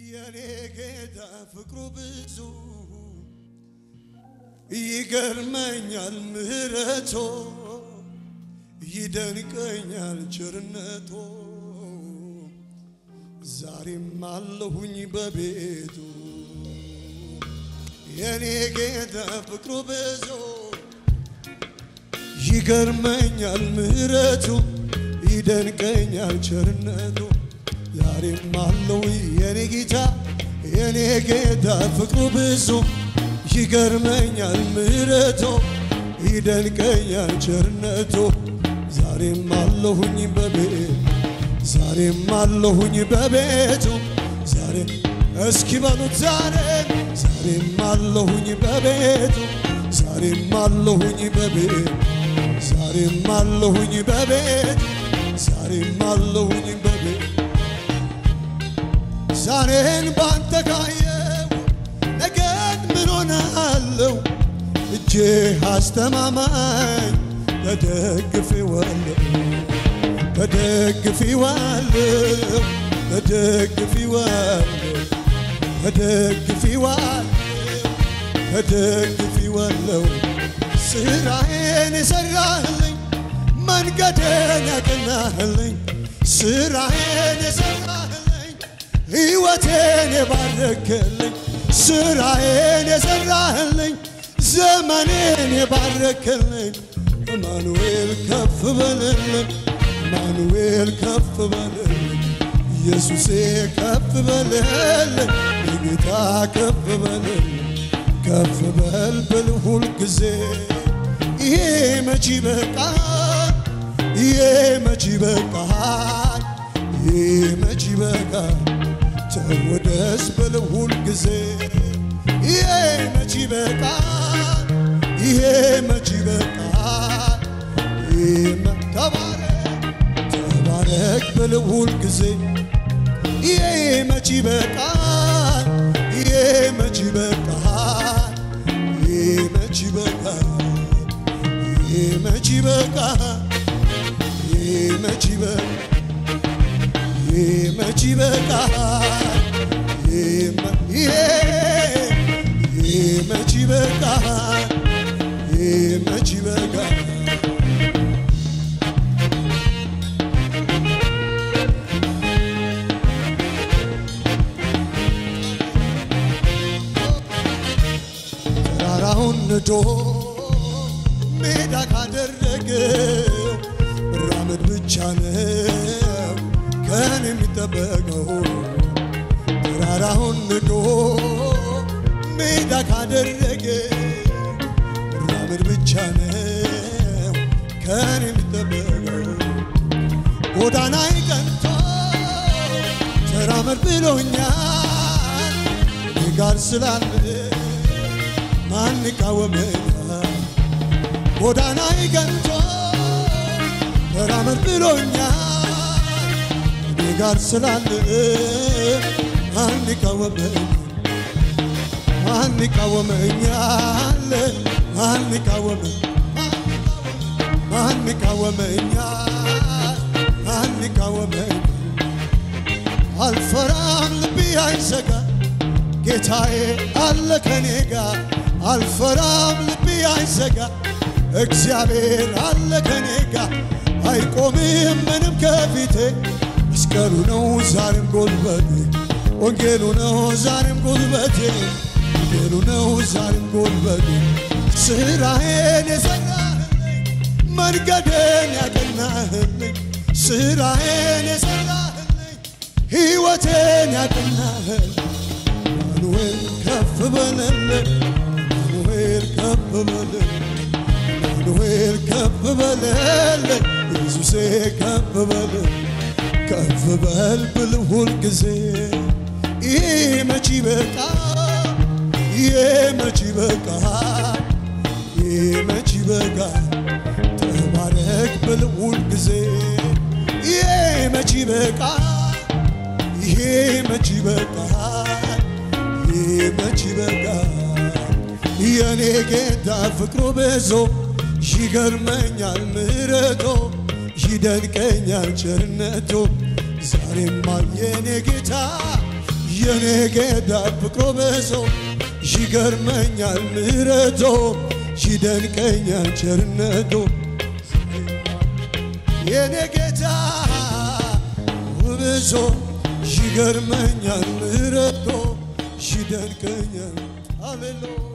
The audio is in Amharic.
የኔ ጌታ ፍቅሩ ብዙ ይገርመኛል ምሕረቶ ይደንቀኛል ቸርነቶ ዛሬም አለሁኝ በቤቱ የኔ ጌታ ፍቅሩ ብዙ ይገርመኛል ምሕረቱ ይደንቀኛል ቸርነቱ ዛሬም አለው የኔ ጌታ የኔ ጌታ ፍቅሩ ብዙ ይገርመኛል ምሕረቱ ይደንቀኛል ቸርነቱ ዛሬም አለሁኝ በቤቱ ዛሬም አለሁኝ በቤቱ ዛሬ እስኪ በሉት ዛሬ ዛሬም አለሁኝ በቤቱ ዛሬም አለሁኝ በቤቱ ዛሬም አለሁኝ በቤቱ ዛሬም አለሁኝ በቤቱ ዛሬን ባንተ ካየው ነገን ምን ሆናለሁ? እጄ አስተማማኝ ተደግፌዋለሁ ተደግፌዋለሁ ተደግፌዋለሁ ተደግፌዋለሁ ተደግፌዋለሁ ስራዬን የሰራህልኝ መንገዴን ያቀናህልኝ ስራዬን የሰራህልኝ ሕይወቴን የባረክልኝ ስራዬን የሰራህልኝ ዘመኔን የባረክልኝ አማኑኤል ከፍ በልልኝ አማኑኤል ከፍ በልልኝ ኢየሱሴ ከፍ በልልኝ የጌታ ከፍ በልልኝ ከፍ በል ብል ሁል ጊዜ ይሄ መች ይበቃል ይሄ መች ይበቃል ይሄ መች ይበቃል ተወደስ ብል ሁል ጊዜ ይሄ መች ይበቃል ይሄ መች ይበቃል ይሄ ተባረክ ተባረክ ብል ሁል ጊዜ ይሄ መች ይበቃል ይሄ መች ይበቃል ይሄ መች ይበቃል ይሄ መች ይበቃል ይሄ መች ይበቃል ይሄ መች ይበቃል ይሄ መች ይበቃል ይሄ መች ይበቃል ተራራውን ንዶ ሜዳ ካደረገው መራመድ ብቻ ነው ከን የሚጠበቀው ተራራውን ንዶ ሜዳ ካደረገ መራመድ ብቻ ነው ከን የሚጠበቀው ጎዳናይ ቀንቶ ተራመድ ብሎኛል እኔ ጋር ስላለ ማን ይቃወመኛል? ጎዳናይ ቀንቶ ተራመድ ብሎኛል እኔ ጋር ስላለ ማን ይቃወመኛል? ማን ይቃወመኛል? ማን ይቃወመ ማን ይቃወመኛል? ማን ይቃወመኛል? አልፈራም ልቤ አይሰጋ ጌታዬ አለ ከኔ ጋር አልፈራም ልቤ አይሰጋ እግዚአብሔር አለ ከኔ ጋር አይቆምም ምንም ከፊቴ መስቀሉ ነው ዛሬም ጉልበቴ ወንጌሉ ነው ዛሬም ጉልበቴ ወንጌሉ ነው ዛሬም ጉልበቴ ስራዬን የሰራህልኝ መንገዴን ያቀናህልኝ ስራዬን የሰራህልኝ ሕይወቴን ያቀናህልኝ አማኑኤል ከፍ በለልኝ አማኑኤል ከፍ በለልኝ አማኑኤል ከፍ በለልኝ ኢየሱሴ ከፍ በለልኝ ከፍ በል ብል ሁል ጊዜ ይሄ መች ይበቃል ይሄ መች ይበቃል ይሄ መች ይበቃል ተባረክ ብል ሁል ጊዜ ይሄ መች ይበቃል ይሄ መች ይበቃል ይሄ መች ይበቃል የኔ ጌታ ፍቅሩ ብዙ ይገርመኛል ምሕረቱ ይደንቀኛል ቸርነቱ ዛሬማ የኔ ጌታ የኔ ጌታ ፍቅሮ በዞ ይገርመኛል ምሕረቶ ይደንቀኛል ቸርነቶ የኔ ጌታ ውብዞ ይገርመኛል ምሕረቶ ይደንቀኛል ሃሌሉያ